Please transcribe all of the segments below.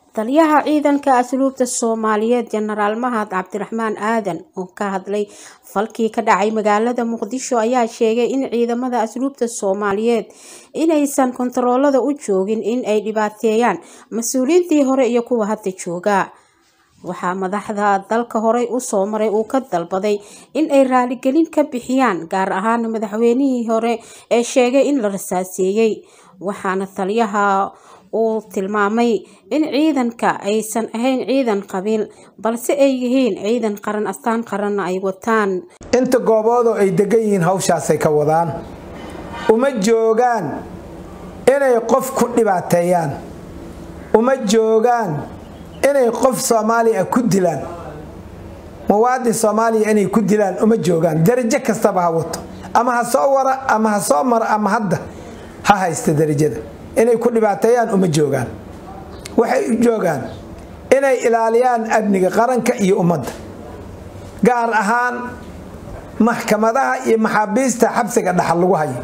taliyaha ciidanka asluubta soomaaliyeed jenaraal mahad cabdiraxmaan aadan oo ka hadlay falkii ka dhacay magaalada muqdisho ayaa sheegay in ciidamada asluubta soomaaliyeed inaysan kontaroolada u joogin in ay dhibaateeyaan mas-uuliyiintii hore iyo kuwa hadda jooga waxaa madaxda dalka horey usoo maray uu ka dalbaday in ay raaligelin ka bixiyaan gaar ahaan madaxweynihii hore ee sheegay in la rasaaseeyey waxaana taliyaha uu tilmaamay in ciidanka aysan ahayn ciidan qabiil balse ay yihiin ciidan qaran astaan qaranna ay wataan inta gooboodoo ay degan yihiin hawshaasay ka wadaan uma joogaan inay qof ku dhibaateeyaan uma joogaan inay qof soomaaliya ku dilaan muwaadin soomaaliya inay ku dilaan uma joogaan darajo kastaba ha wato ama ha soo wara ama ha soo maro ama hadda ha haysta darajada inay ku dhibaateeyaan uma joogaan waxay u joogaan inay ilaaliyaan amniga qaranka iyo ummadda gaar ahaan maxkamadaha iyo maxaabiista xabsiga dhaxal lagu hayo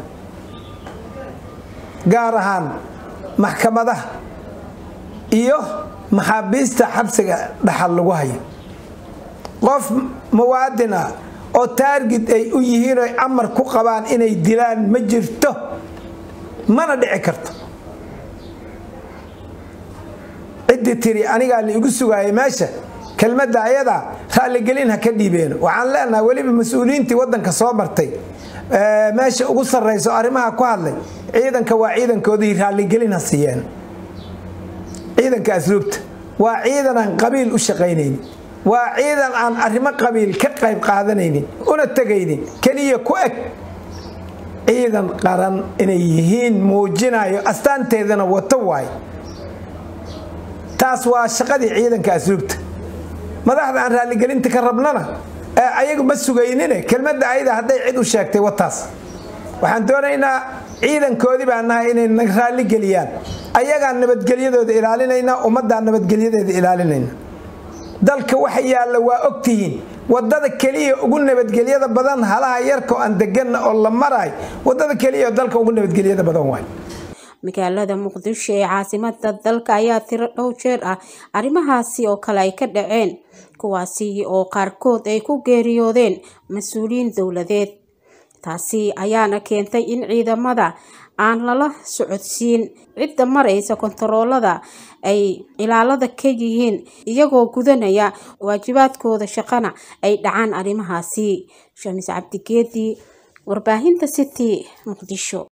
gaar ahaan maxkamadaha iyo maxaabiista xabsiga dhaxal lagu hayo qof muwaadin ah oo taargid ay u yihiin oy amar ku qabaan inay dilaan ma jirto mana dhici karto ciddii tiri anigaa la igu sugaayay meesha kelmadda ayadaa raalligelin ha ka dhiibeeno waxaan leenahay weliba mas-uuliyiintii waddanka soo martay meesha ugu sarrayso arrimaha ku hadlay ciidanka waa ciidankoodii raalligelin ha siiyeen ciidanka asluubta waa ciidan aan qabiil u shaqaynaynin waa ciidan aan arrimo qabiil ka qayb qaadanaynin una tegaynin keliya ku eg ciidan qaran inay yihiin muujinayo astaanteedana wato waayo taas waa shaqadii ciidanka asluubta madaxda aan raalligelinta ka rabnana ee ayagu ma sugaynine kelmadda ayada hadday cid u sheegtay wataas waxaan doonaynaa ciidankoodii baa nahay inay na raalligeliyaan ayagaan nabadgelyadooda ilaalinaynaa ummaddaa nabadgelyadeeda ilaalinayna dalka waxa yaalla waa ogtihiin wadada keliya ugu nabadgelyada badan halaha yarkao aan deganna oo la maraay wadada keliya dalka ugu nabadgelyada badan waay magaalada muqdisho ee caasimada dalka ayaa tiro dhow jeer ah arrimahaasi oo kale ay ka dhaceen kuwaasi oo qaarkood ay ku geeriyoodeen mas-uuliyiin dowladeed taasi ayaana keentay in ciidamada aan lala socodsiin cidda maraysa kontaroolada ay ilaalada ka yihiin iyagoo gudanaya waajibaadkooda shaqana ay dhacaan arrimahaasi shamis cabdigeedi warbaahinta city muqdisho